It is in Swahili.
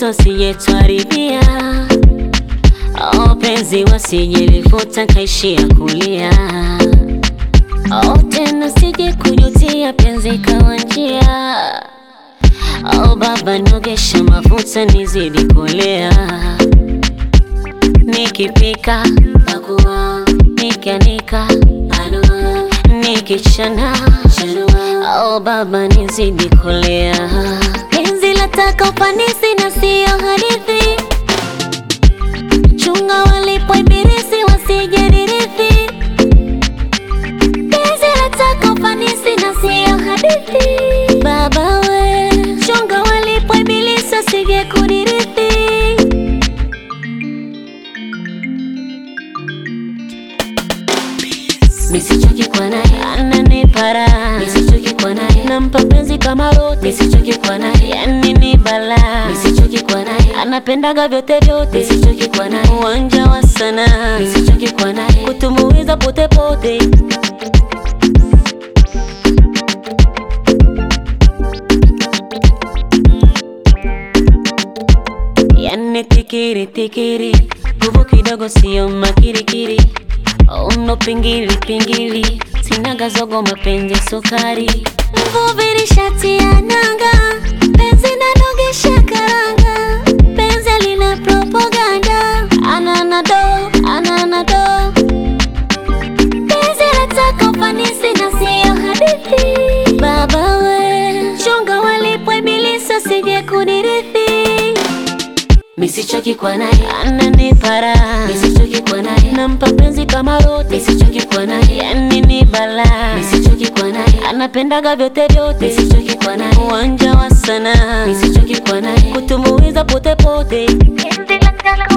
watoto sijetwaribia Oh, penzi wasijelifuta kaishia kulia Oh, tena sije kujutia penzi kawa njia Oh, baba nogesha mafuta nizidi kulea Nikipika pakua, nikianika anua, nikichana chanua. Oh, baba nizidi kulea penzi lataka ufanisi na siyo hadithi chunga walipo ibilisi wasijadirithi penzi lataka ufanisi na siyo hadithi baba we chunga walipo ibilisi wasije kudirithi Nisichoki kwa naye ananipara, nisichoki kwa naye nampa penzi kama rote, nisichoki kwa naye yani ni bala, nisichoki kwa naye anapendaga vyote vyote, nisichoki kwa naye uwanja wa sana, nisichoki kwa naye kutumuiza pote pote. Yani tikiri tikiri, nguvu kidogo sio makirikiri Uno pingili pingili, sinaga zogo mapenzi sukari. Mvuvi ni shati ya nanga, penzi nanogesha karanga, penzi lina propaganda, anana do anana do, penzi lataka ufanisi na siyo hadithi. Baba we, chunga walipo ibilisi wasije kudirithi. Misichoki kwa naye ananipara, misichoki kwa naye nampa penzi kama rote, misichoki kwa naye yani ni bala, misichoki kwa naye anapendaga vyote vyote, misichoki kwa naye uwanja wa sana, misichoki kwa naye kutumuiza pote pote. Penzi la